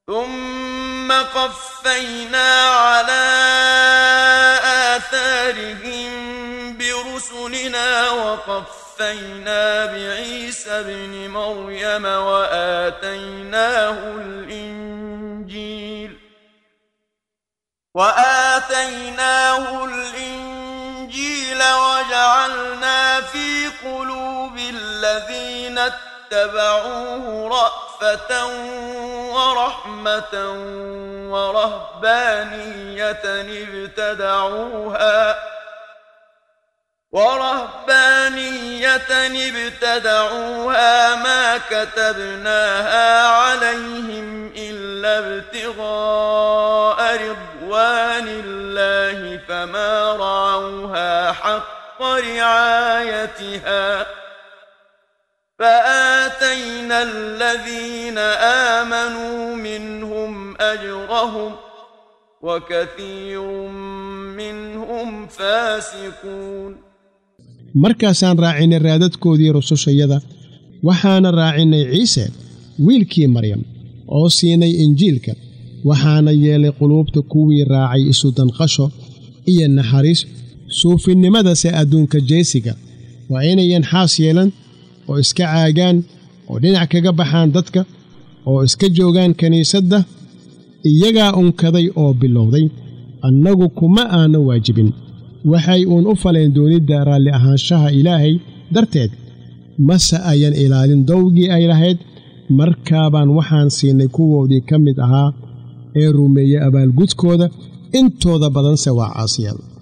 ثم قفينا على آثارهم برسلنا وقفينا بعيسى ابن مريم وآتيناه الإنجيل وآتيناه الإنجيل وجعلنا في قلوب الذين اتبعوه رأفة ورحمة ورهبانية ابتدعوها ورهبانية ابتدعوها ما كتبناها عليهم إلا ابتغاء رضوان الله فما رعوها حق رعايتها فآتينا الذين آمنوا منهم أجرهم وكثير منهم فاسقون markaasaan raacinay raadadkoodii rusushayada waxaana raacinay ciise wiilkii maryam oo siinay injiilka waxaana yeelay quluubta kuwii raacay isu danqasho iyo naxariis suufinnimadase adduunka jeesiga waa inayan xaas yeelan oo iska caagaan oo dhinac kaga baxaan dadka oo iska joogaan kiniisadda iyagaa unkaday oo bilowday annagu kuma aana waajibin waxay uun u faleen doonidda raalli ahaanshaha ilaahay darteed mase ayan ilaalin dowgii ay lahayd markaabaan waxaan siinay kuwoodii ka mid ahaa ee rumeeyey abaalgudkooda intooda badanse waa caasiyal